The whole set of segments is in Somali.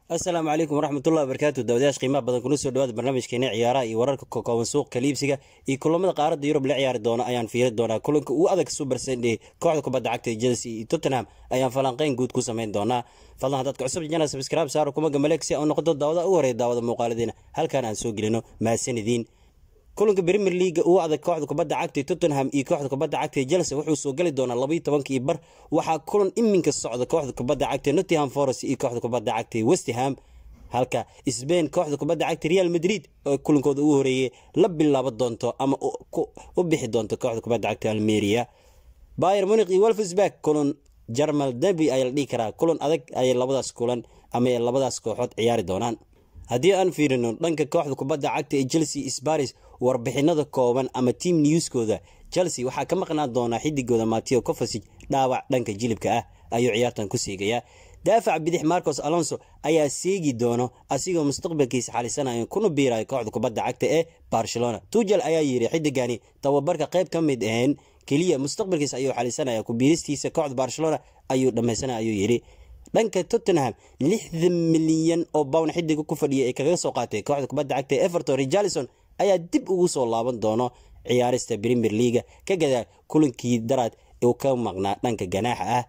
asalaamu calaykum waraxmatullahi wabarakaatu dawadayash qiimaha badan kuna soo dhawaada barnaamijkeena ciyaaraha iyo wararka kokooban suuqa liibsiga iyo kulamada qaaradda yurub la ciyaari doona ayaan fiiri doonaa kulanka ugu adag super sunday kooxda kubadda cagta ee chelsea iyo tottenham ayaan falanqeyn guud ku samayn doonaa fadlan haddaad cusub jana subscribe saaro kuma gamaleeg si aan noqoto daawada ugu horeeya daawada muuqaaladiina halkaan aan soo gelino mahadsanidin kulanka premier leaga ugu adag kooxda kubadda cagta tottenham iyo kooxda kubadda cagta chelsea wuxuu soo gali doonaa labaiyo tobankii bar waxaa kulan iminka socda kooxda kubadda cagta nottingham forest iyo kooxda kubadda cagta westham halka sbain kooxda kubadda cagta real madrid oo kulankooda ugu horeeyey la bilaabo doonto ama u bixi doonto kooxda kubadda cagta almeria bayer muniq iyo wolfsburg kulan jarmal derby ayaa la dhihi karaa kulan adag ayay labadaas kulan ama labadaas kooxood ciyaari doonaan haddii aan fiirino dhanka kooxda kubadda cagta ee chelsea sbaris warbixinada kooban ama team newskooda chelsea waxaa ka maqnaan doonaa xidigooda mateo cofasig dhaawac dhanka jilibka ah ayuu ciyaartan ku siigayaa daafac bidix marcos alonso ayaa seegi doono asigoo mustaqbalkiisa xalisanaya kuna biiraya kooxda kubadda cagta ee barcelona tujel ayaa yiri xidigani tababarka qayb ka mid aheen keliya mustaqbalkiisa ayuu xalisanaya kubiiristiisa kooxda barcelona ayuu dhammaysanaya ayuu yidhi dhanka tottenham lixdan milyan oo bown xidiga ku fadhiya ee kaga soo qaatay kooxda kubadda cagta ee everton richarlison ayaa dib ugu soo laaban doono ciyaarista premier leaga ka gadaa kulankii daraad uu ka maqnaa dhanka ganaaxa ah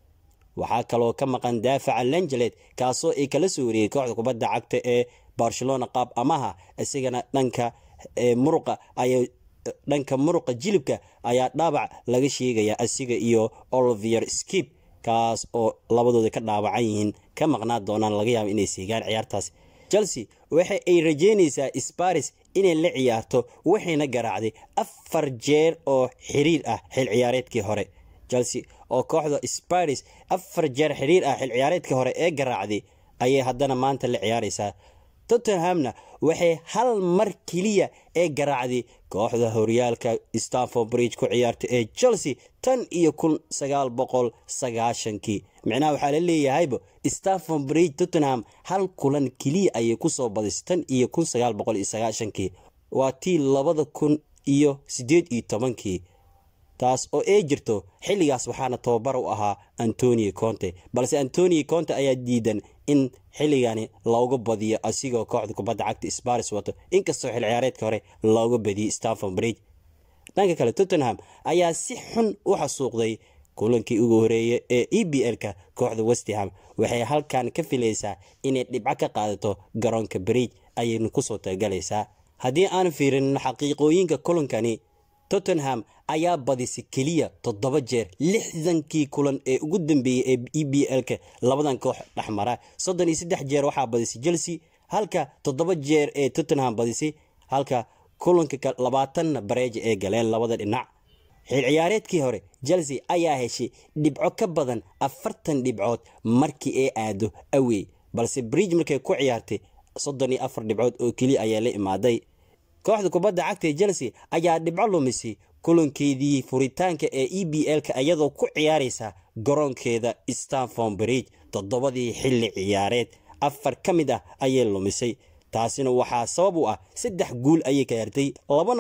waxaa kaloo ka maqan daafaca langelet kaasoo ay kala soo wariyey kooxda kubadda cagta ee barcelona qaab amaha isagana dhanka muruqa ay dhanka muruqa jilibka ayaa dhaabac laga sheegaya asiga iyo olivier skip kaas oo labadooda ka dhaawacan yihiin ka maqnaa doonaan laga yaaba inay seegaan ciyaartaas chelsea waxa ay rajeynaysaa sparis inay la ciyaarto waxayna garaacday afar jeer oo xiriir ah xil ciyaareedkii hore chelsea oo kooxda sparis afar jeer xiriir ah xil ciyaareedkii hore ee garaacday ayay haddana maanta la ciyaaraysaa tottenhamna waxay hal mar keliya ee garaacday kooxda horyaalka stanford bridge ku ciyaartay ee chelsea tan iyo kun sagaal boqol sagaashankii micnaha waxaa la leeyahayba stanford bridge tottenham hal kulan keliya ayay kusoo badisay tan iyo kun sagaal boqol iyo sagaashankii waa tii labada kun iyo siddeed iyo tobankii taas oo ay jirto xilligaas waxaana tababar u ahaa antonio conte balse antonio conte ayaa diidan in xilligani looga badiyo asigoo kooxda kubadda cagta sbaris wato inkastoo xil ciyaareedka hore looga badiyey stanford bridge dhanka kale tottenham ayaa si xun u xasuuqday kulankii ugu horeeyay ee e b l-ka kooxda westham waxay halkan ka filaysaa inay dhibco ka qaadato garoonka bridge ayaynu kusoo talagalaysaa haddii aan fiirinin xaqiiqooyinka kulankani tottenham ayaa badisay keliya toddoba jeer lixdankii kulan ee ugu dambeeyey ee e b l-ka labadan koox dhexmara soddon iyo saddex jeer waxaa badisay chelsea halka toddoba jeer ee tottenham badisay halka kulanka labaatanna bareeja ee galeen labada dhinac xil ciyaareedkii hore chelsea ayaa heshay dhibco ka badan afartan dhibcood markii ay aado awey balse bridge markay ku ciyaartay soddon iyo afar dhibcood oo keliya ayaa la imaaday kooxda kubadda cagta ee chelsea ayaa dhibco lumisay kulankeedii furitaanka ee e b l-ka iyadoo ku ciyaaraysa garoonkeeda stanford bridge toddobadii xilli ciyaareed afar ka mid ah ayay lumisay taasina waxaa sabab u ah saddex guul ayay ka hartay labana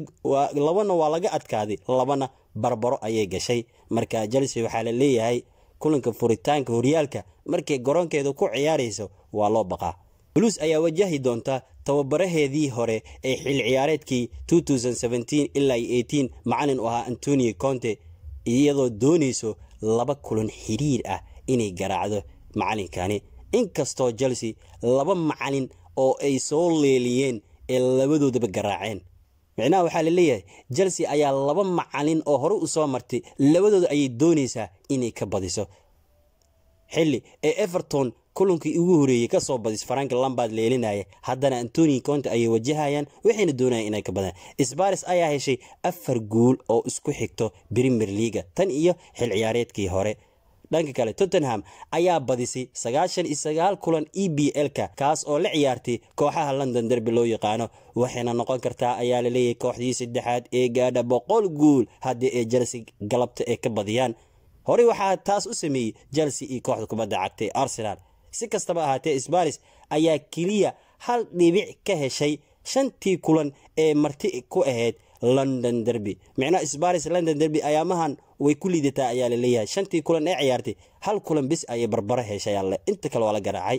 waa laga adkaaday labana barbaro ayay gashay marka chelsea waxaa la leeyahay kulanka furitaanka horyaalka markay garoonkeeda ku ciyaarayso waa loo baqaa blues ayaa wajahi doonta tababaraheedii hore ee xil ciyaareedkii ilaa macalin u ahaa antonio conte iyadoo doonayso laba kulan xiriir ah inay garaacdo macalinkani inkastoo chelsea laba macalin oo ay soo leeliyeen ee labadoodaba garaaceen micnaha waxaa la leeyahay chelsea ayaa laba macalin oo hore u soo martay labadooda ayay doonaysaa inay ka badiso xilli ee everton kulankii ugu horeeyey kasoo badis farank lambard leelinaya haddana antoni conte ayay wajahayaan waxayna doonayaan inay ka badaan sbaris ayaa heshay afar guul oo isku xigto premier leaga tan iyo xil ciyaareedkii hore dhanka kale tottenham ayaa badisay sagaashan iyo sagaal kulan e b l-ka kaas oo la ciyaartay kooxaha london derby loo yaqaano waxayna noqon kartaa ayaa laleeyahay kooxdii saddexaad ee gaadha boqol guul haddii ay chelsea galabta ay ka badiyaan horey waxaa taas u sameeyey chelsea iyo kooxda kubadda cagta ee arsenal si kastaba ahaatee sbaris ayaa keliya hal dhibic ka heshay shantii kulan ee marti ku ahayd london derby micnaha sbaris london derby ayaamahan way ku liidataa ayaa laleeyahay shantii kulan ee ciyaartay hal kulan bis ayay barbaro heshay alle inta kale waa la garaacay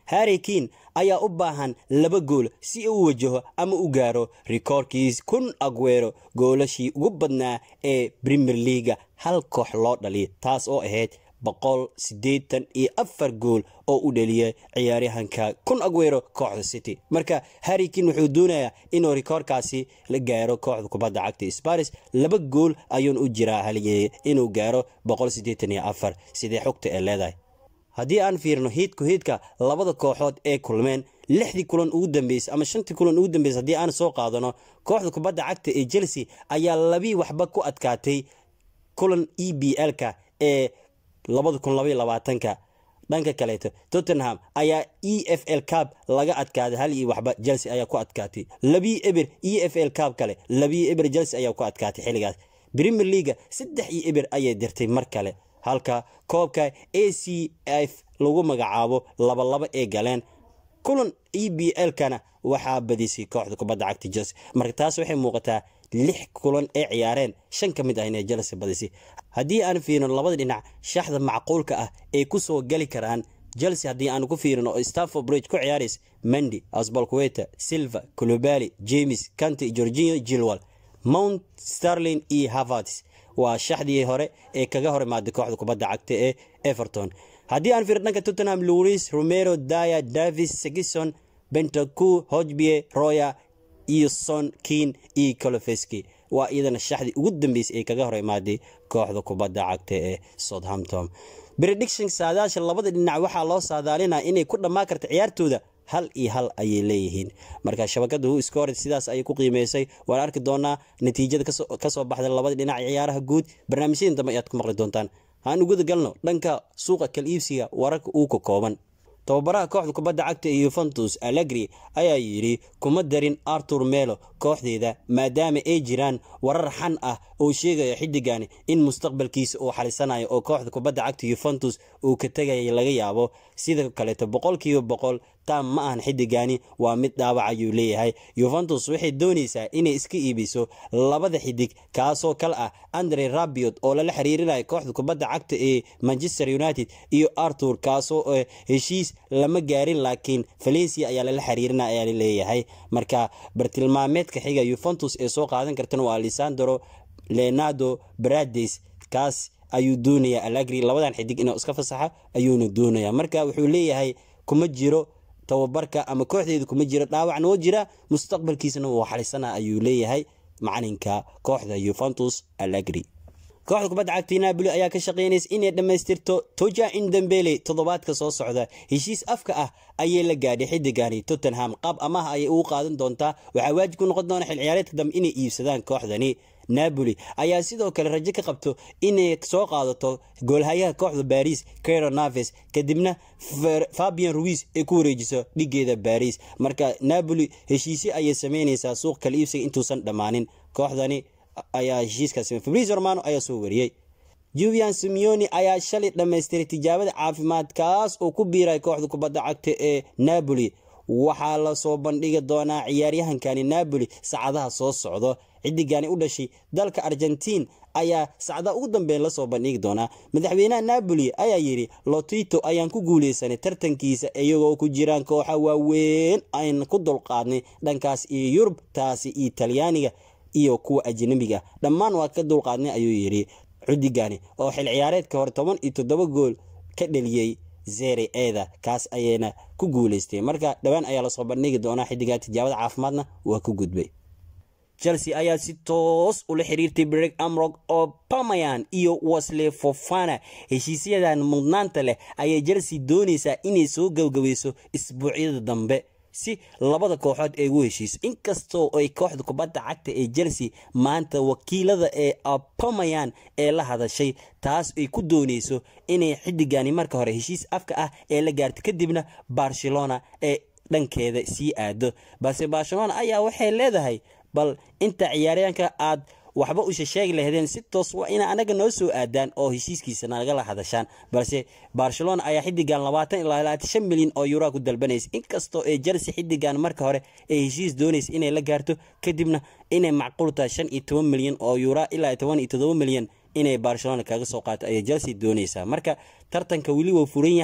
harry kiin ayaa u baahan laba gool si uu wajaho ama u gaaro rikoorkiis kun agweero goolashii ugu badnaa ee premier leaga hal koox loo dhaliya taas oo ahayd boqol siddeetan iyo afar gool oo u dhaliyay ciyaaryahanka kun agweero kooxda city marka harrikin wuxuu doonayaa inuu rikoorkaasi la gaaro kooxda kubadda cagta sparis laba gool ayuun u jiraa haligee inuu gaaro boqol siddeetan iyo afar sidee xogta ee leedahay haddii aan fiirno hiidku hiidka labada kooxood ee kulmeen lixdii kulan ugu dambeysay ama shantii kulan ugu dambeysay haddii aan soo qaadano kooxda kubadda cagta ee chelsea ayaa labii waxba ku adkaatay kulan e b l-ka ee labada kun labaiy labaatanka dhanka kaleeto tottenham ayaa e f l cab laga adkaaday hal iyo waxba chelsea ayaa ku adkaatay labii eber e f l cab kale labii eber chelsea ayaa ku adkaatay xilligaas premier leaga saddex iyo eber ayay dirtay mar kale halka koobka a c f lagu magacaabo labalaba ee galeen kulan e b l-kana waxaa badisay kooxda kubadda cagta chelsea marka taas waxay muuqataa lix kulan ee ciyaareen shan ka mid ah inay chelsea badisay haddii aan fiirino labada dhinac shaxda macquulka ah ay ku soo gali karaan chelsea haddii aan ku fiirino oo stafford bridge ku ciyaarays mendy asbalkuweta silva colobali james canty georgino gilwal mount starlin iyo havertz waa shaxdii hore ee kaga hor imaaday kooxda kubadda cagta ee everton haddii aan fiirno dhanka tottenham louis romero daya davis segison bentacu hojbie roya iyo son kin iyo colofeski waa iyadana shaxdii ugu dambeysay ee kaga hor imaaday kooxda kubadda cagta ee southampton prediction saadaasha labada dhinac waxaa loo saadaalinaa inay ku dhammaan karta ciyaartooda hal iyo hal ayay leeyihiin marka shabakada hu scored sidaas ayay ku qiimeysay waan arki doonaa natiijada kasoo baxda labada dhinac ciyaaraha guud barnaamijyadin dambe ayaad ku maqli doontaan haan uguda galno dhanka suuqa kal iibsiga wararka uu ka kooban tababaraha kooxda kubadda cagta ee yuventus allegri ayaa yidhi kuma darin artur melo kooxdeeda maadaama ay jiraan warar xan ah oo sheegaya xiddigani in mustaqbalkiisa uu xalisanayo oo kooxda kubadda cagta yuventus uu ka tegaya laga yaabo sida kaleeto boqolkiiba boqol taam ma ahan xiddigani waa mid dhaawac ayuu leeyahay yuventus waxay doonaysaa inay iska iibiso labada xidig kaasoo kale ah andre rabiot oo lala xiriirinayo kooxda kubadda cagta ee manchester united iyo artur kaasoo heshiis lama gaarin laakiin valencia ayaa lala xiriirina ayaa laleeyahay marka bartilmaameedka xiga yuventus ee soo qaadan kartan waa alessandro leonardo brades kaas ayuu doonayaa alagri labadan xidig inuu iska fasaxa ayuuna doonayaa marka wuxuu leeyahay kuma jiro tababarka ama kooxdeedu kuma jiro dhaawacna oo jira mustaqbalkiisana wuu xalisana ayuu leeyahay macalinka kooxda yuventus alagri kooxda kubadda cagta napoli ayaa ka shaqeynaysa inay dhammaystirto toja indambele toddobaadka soo socda heshiis afka ah ayay la gaadhay xidigani tottenham qaab amaha ayay ugu qaadan doontaa waxaa waajib ku noqon doona xil ciyaareedka dambe inay iibsadaan kooxdani napoli ayaa sidoo kale rajo ka qabto inay soo qaadato goolhayaha kooxda baris cairo naves kadibna fabian ruis ay ku wareejiso dhigeeda baris marka napoli heshiisyo ayay sameyneysaa suuq kala iibsiga intuusan dhammaanin kooxdani ayaa heshiiskaas fabris romano ayaa soo wariyey julian simeoni ayaa shalay dhammaystiray tijaabada caafimaad kaas oo ku biiray kooxda kubadda cagta ee napoli waxaa lasoo bandhigi doonaa ciyaaryahankani napoli sacadaha soo socdo xidigani u dhashay dalka argentiin ayaa sacdaha ugu dambeyn lasoo bandhigi doonaa madaxweynaha napoli ayaa yidhi lotito ayaan ku guuleysanay tartankiisa iyagoo ku jiraan kooxa waaweyn ayna ku dulqaadnay dhankaas iyo yurub taasi iyo talyaaniga iyo kuwa ajnabiga dhammaan waa ka dulqaadnay ayuu yidhi xudigani oo xil ciyaareedka hore toban iyo toddoba gool ka dheliyey zere eeda kaas ayayna ku guuleystay marka dhowaan ayaa lasoo bandhigi doonaa xidigaa tijaabada caafimaadna waa ku gudbay chelsea ayaa si toos ula xiriirtay breg amrog oo pamayan iyo wasle fofana heshiisyadan mudnaanta leh ayay chelsea doonaysaa inay soo gabgabayso isbuucyada dambe si labada kooxood ay ugu heshiiso inkastoo ay kooxda kubadda cagta ee chelsea maanta wakiilada ee apamayan ee la hadashay taas ay ku dooneyso inay xidigani marka hore heshiis afka ah ee la gaarto kadibna barcelona ee dhankeeda sii aado balse barcelona ayaa waxay leedahay bal inta ciyaaryaanka aad waxba usha sheegi lahdeen si toos waa ina anaga noo soo aadaan oo heshiiskiisa nagala hadashaan balse barcelona ayaa xidigan labaatan ilaa labaatan shan milyan oo yuraa ku dalbanaysa inkastoo ee chelsea xidigan marka hore ay heshiis doonaysa inay la gaarto kadibna inay macquul tahay shan iyo toban milyan oo yuraa ilaa toban iyo todoba milyan inay barcelona kaga soo qaato ayay chelsea doonaysaa marka tartanka weli wuu furan yahay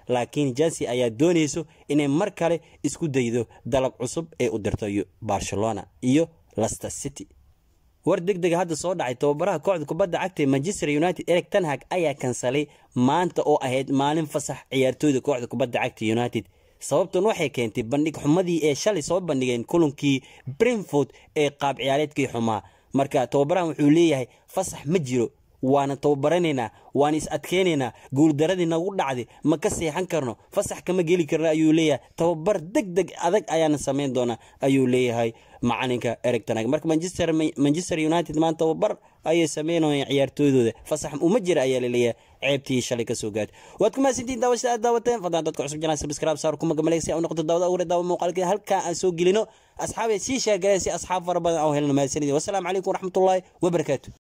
laakiin chelsea ayaa doonayso inay mar kale isku daydo dalab cusub ee u dirto barcelona iyo lester city war deg dega hadda soo dhacay tababaraha kooxda kubadda cagta ee manchester united eric tanhag ayaa kansalay maanta oo ahayd maalin fasax ciyaartooyda kooxda kubadda cagta united sababtan waxay keentay bandhig xumadii ee shalay soo bandhigeen kulankii brinford ee qaab ciyaareedkii xumaa marka tababarahan wuxuu leeyahay fasax ma jiro waana tababaranaynaa waan is adkeynaynaa guuldaradii nagu dhacday ma ka seexan karno fasax kama geli karno ayuu leeyahay tababar deg deg adag ayaana samayn doonaa ayuu leeyahay macalinka eric tanag marka manchester manchester united maanta tababar ayay sameynayaan ciyaartooydooda fasax uma jira ayaa laleeyahay ceebtii shalay kasoo gaadhay waad ku mahadsantihin daawashada aad daawateen fadlan dadka cusub janaa subscribe saar kuma gamalay si aan u noqoto daawada awre daawa muuqaalkii halkaa aan soo gelino asxaabay sii sheegaleen si asxaab fara badan aan helno mahadsanidin wassalaamu calaykum waraxmatullaahi wabarakaatu